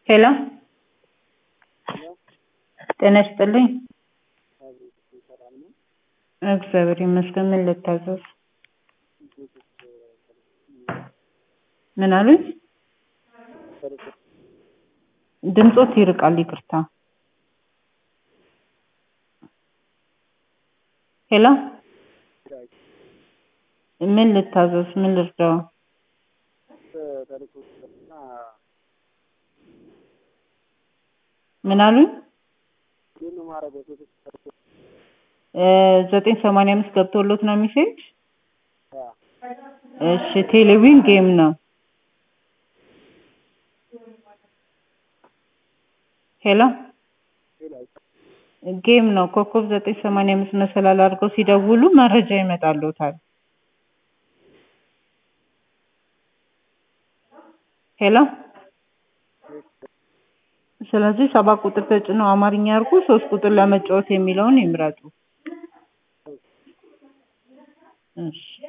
ሄሎ ጤና ይስጥልኝ። እግዚአብሔር ይመስገን። ምን ልታዘዝ? ምን አሉኝ? ድምጾት ይርቃል። ይቅርታ። ሄሎ ምን ልታዘዝ? ምን ልርዳው? ምን አሉኝ? ዘጠኝ ሰማንያ አምስት ገብቶሎት ነው ሜሴጅ? እሺ ቴሌቪዥን ጌም ነው። ሄሎ ጌም ነው። ኮከብ ዘጠኝ ሰማንያ አምስት መሰላል አድርገው ሲደውሉ መረጃ ይመጣልዎታል። ሄሎ ስለዚህ ሰባት ቁጥር ተጭነው አማርኛ ያርጉ፣ ሶስት ቁጥር ለመጫወት የሚለውን ይምረጡ። እሺ